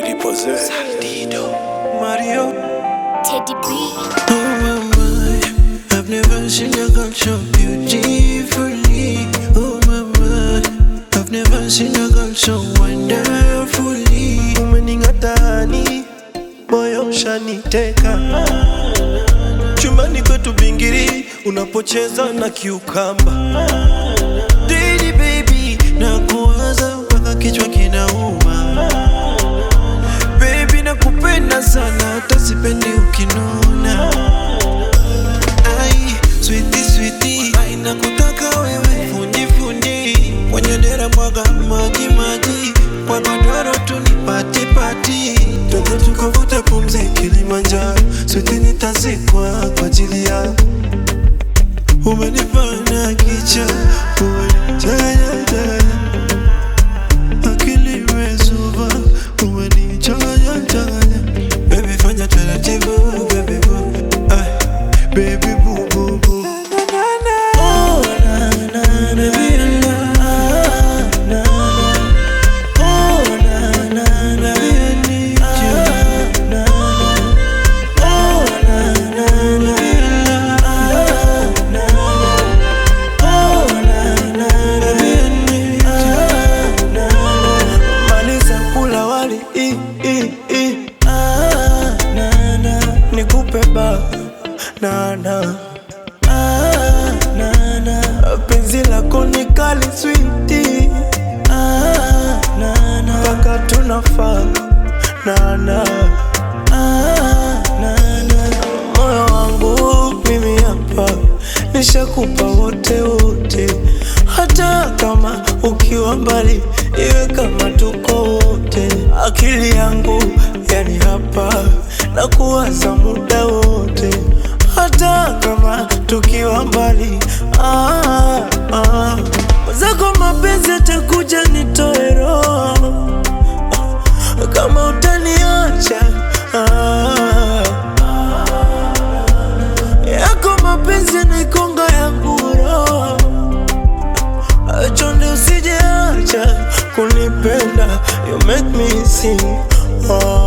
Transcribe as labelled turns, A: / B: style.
A: Willy Posey.
B: Mario.
C: Teddy B.
B: Oh my my, I've never seen a girl so beautifully. Oh my my, I've never seen a girl so wonderfully. Umening'atani, moyo ushaniteka. Chumbani kwetu bingiri, unapocheza na kiukamba. Daily baby, nakuwaza mpaka kichwa kinauma. Baby nakupenda sana hata sipendi ukinuna Ai, sweetie sweetie Ai, nakutaka wewe fundi fundi Kwenye dera mwaga maji maji Kwa godoro tu ni pati pati Twende tukavuta pumzi Kilimanjaro Sweetie nitazikwa kwa ajili yako Umenifanya kicha Umenichanya chanya akili imezuba umenichanganya changanya baby fanya taratibu baby boo ay baby boo boo boo Oh, na, na, na, baby, na, na, na. Oh, na, na, na, I need you. Na, na. Oh, na, na, na, baby, na, na. Oh, na, na, na, baby, I need you. Na, na. Maliza kula wali i, i, i. Ah, na, na. Nikupe ba na, na. Ah, na, na. Penzi lako ni kali switi ah, na, na. Paka tunafaa na, na. Ah, na, na. Moyo wangu mimi hapa nishakupa wote wote, hata kama ukiwa mbali, iwe kama tuko wote. Akili yangu yani hapa na kuwaza muda wote, hata kama tukiwa mbali. Ah, ah. Zako mapenzi atakuja nitoe roho kama utaniacha ah. yako mapenzi naikonga yangu roho chonde usijeacha kunipenda you make me sing oh.